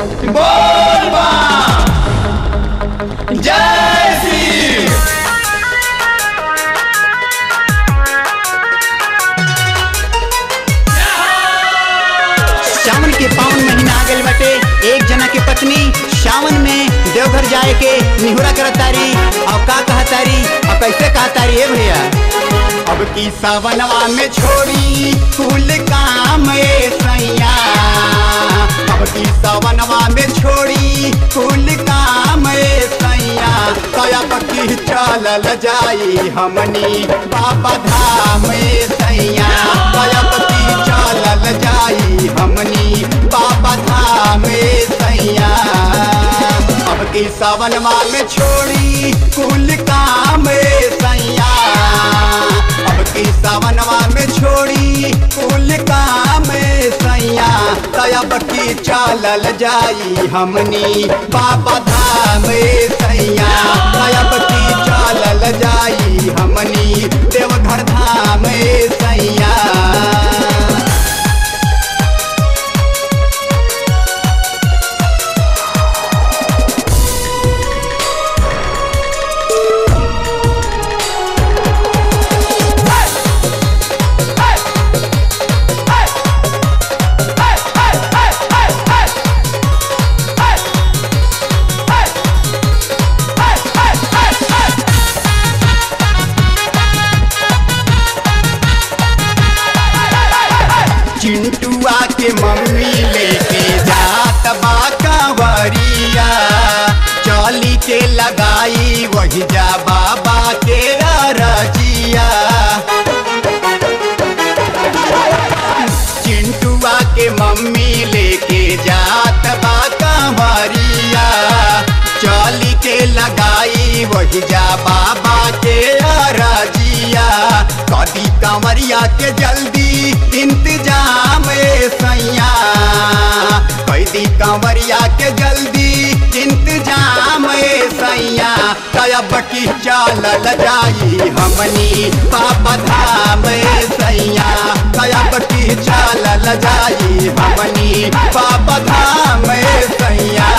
बोल बा जय श्री सावन के पावन महीना आ गइल बाटे एक जना के पत्नी सावन में देवघर जाए के निहुरा करतारी और का कहतारी और कैसे कहतारी है भैया अब की सावनवा में छोड़ी कुल काम ए सैया अब की सावनवा में छोड़ी कुल काम ए सैया कया पकी चलल जाई हमनी बाबा धाम ए सैया कया पकी चलल जाई हमनी बाबा धाम ए सैया अब की सावनवा में छोड़ी कुल काम ए सैया अब की सावनवा में छोड़ी कुल काम ए सैया तब की चलल जाई हमनी बाबा धाम ए सैया तब की चलल जाई हमनी देवघर धाम ए सैया चिंटुआ के मम्मी लेके जात बा कंवरिया चली के लगाई वही जा बाबा के रजिया चिंटुआ के मम्मी लेके जात बा कंवरिया चली के लगाई वही जा बाबा के रजिया कदी कंवरिया के जल्दी इंतजाम ए सैया कैदी कंवरिया के जल्दी इंतजाम ए सैया तब की चलल जाई हमनी बाबा धाम ए सैया तब की चलल जाई हमनी बाबा धाम ए सैया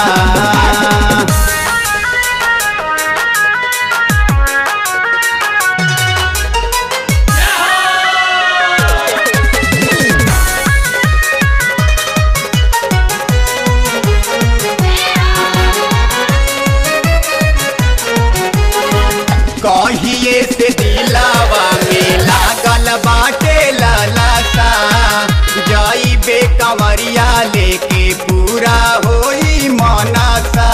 कहिए से दिलावा में लागल बाटे लालसा जाई बे कंवरिया लेके पूरा होई मनसा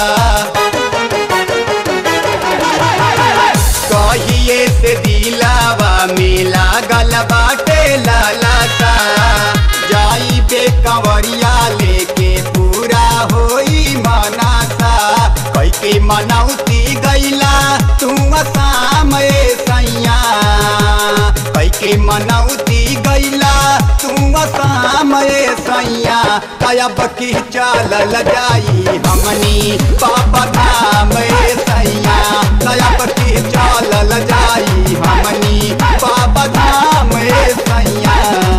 कहिए से दिलावा में लागल बाटे लालसा जाई बे कंवरिया लेके पूरा होई मनसा कई के मनौती गैला तू शाम ए सैया कई के मनौती गैला तू शाम ए सैया तब की चलल जाई हमनी बाबा धाम ए सैया तब की चलल जाई हमनी बाबा धाम ए सैया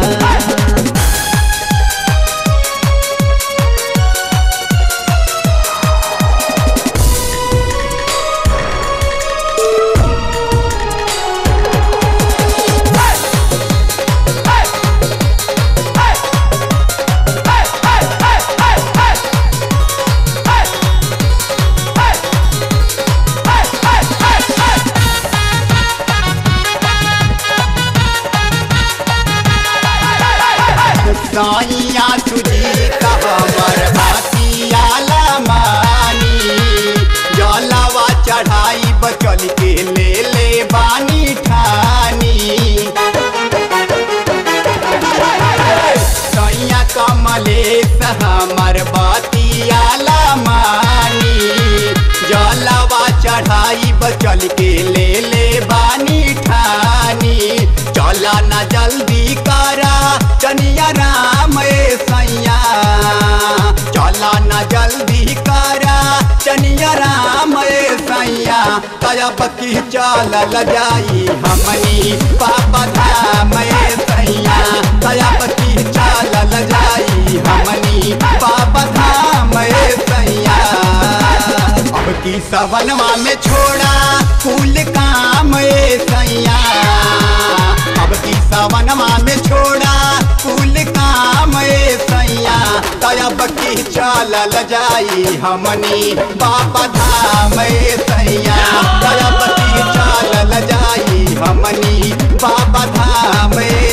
साइया तुझी हमर भातियाला मानी जलवा चढ़ाई बचल के ले ले बानी ठानी सैया कमलेश हमर बतियाला मानी जलवा चढ़ाई बचल के ले ले बानी ठानी चला न जल्दी करा चनिया राम ए सैया चला न जल्दी करा चनिया राम ए सैया तब की चलल जाई हमनी पापा धाम ए सैया तब की चलल जाई हमनी पापा धाम ए सैया सवनवा में छोड़ा कुल काम ए सैया अब की सवनवा में छोड़ा कुल काम ए सैया तब की चलल जाई हमनी बाबा धाम ए सैया तब की चलल जाई हमनी बाबा धाम ए